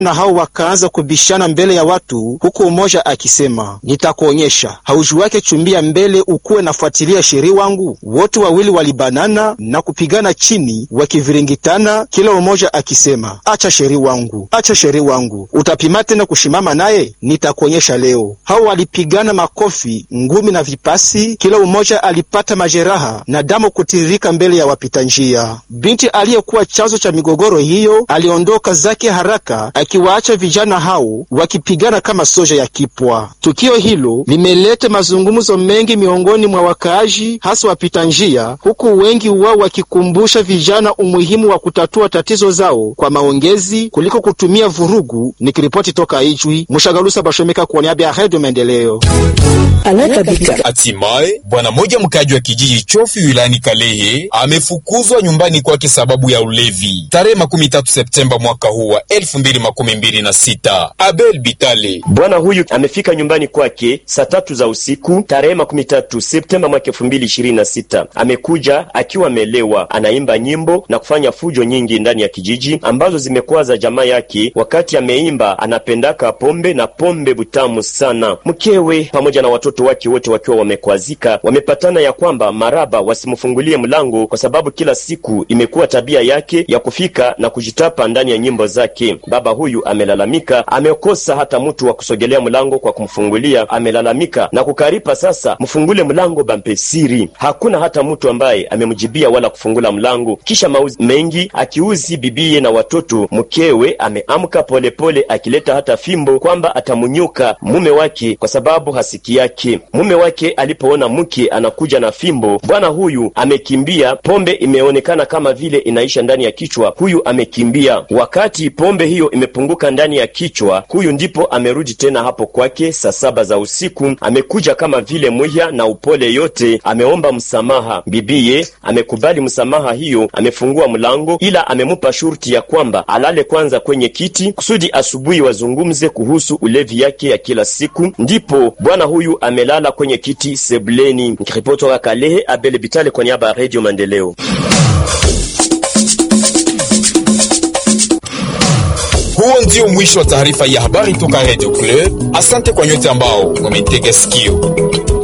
na hao wakaanza kubishana mbele ya watu, huku mmoja akisema nitakuonyesha, hauju wake chumbia mbele ukuwe nafuatilia sheri wangu. Wote wawili walibanana na kupigana chini wakiviringitana, kila mmoja akisema acha sheri wangu, acha sheri wangu, utapima tena kushimama naye, nitakuonyesha leo. Hao walipigana makofi, ngumi na vipasi, kila mmoja alipata majeraha na damu kutiririka mbele ya wapita njia. Binti aliyekuwa chanzo cha migogoro hiyo aliondoka zake haraka akiwaacha vijana hao wakipigana kama soja ya kipwa. Tukio hilo limeleta mazungumzo mengi miongoni mwa wakaaji, hasa wapita njia, huku wengi wao wakikumbusha vijana umuhimu wa kutatua tatizo zao kwa maongezi kuliko kutumia vurugu. Nikiripoti toka Ijwi, Mshagalusa Bashomeka kwa niaba ya Redio Maendeleo. Hatimaye bwana mmoja mkaji wa kijiji Chofi wilayani Kalehe amefukuzwa nyumbani kwake sababu ya ulevi tarehe makumi tatu Septemba mwaka huu wa elfu mbili makumi mbili na sita. Abel Bitale, bwana huyu amefika nyumbani kwake saa tatu za usiku tarehe makumi tatu Septemba mwaka elfu mbili ishirini na sita. Amekuja akiwa amelewa, anaimba nyimbo na kufanya fujo nyingi ndani ya kijiji ambazo zimekwaza jamaa yake. Wakati ameimba, anapendaka pombe na pombe butamu sana. Mkewe pamoja na watoto wake wote wakiwa wamekwazika, wamepatana ya kwamba maraba wasimfungulie mlango kwa sababu kila siku imekuwa tabia yake ya kufika na kujitapa ndani ya nyimbo zake. Baba huyu amelalamika, amekosa hata mtu wa kusogelea mlango kwa kumfungulia. Amelalamika na kukaripa, sasa mfungule mlango bampe siri. Hakuna hata mtu ambaye amemjibia wala kufungula mlango. Kisha mauzi mengi akiuzi bibiye na watoto, mkewe ameamka polepole akileta hata fimbo kwamba atamunyuka mume wake kwa sababu hasiki yake. Mume wake alipoona mke anakuja na fimbo, bwana huyu amekimbia. Pombe imeonekana kama vile inaisha ndani ya kichwa, huyu amekimbia. Wakati pombe hiyo imepunguka ndani ya kichwa, huyu ndipo amerudi tena hapo kwake saa saba za usiku. Amekuja kama vile mwiya na upole yote, ameomba msamaha. Bibiye amekubali msamaha hiyo, amefungua mlango, ila amemupa shurti ya kwamba alale kwanza kwenye kiti kusudi asubuhi wazungumze kuhusu ulevi yake ya kila siku. Ndipo bwana huyu amelala kwenye kiti sebuleni. Nikiripoti toka Kalehe, Abele Bitale kwa niaba ya Radio Maendeleo. Huo ndio mwisho wa taarifa ya habari toka Radio Club. Asante kwa nyote ambao wametega sikio.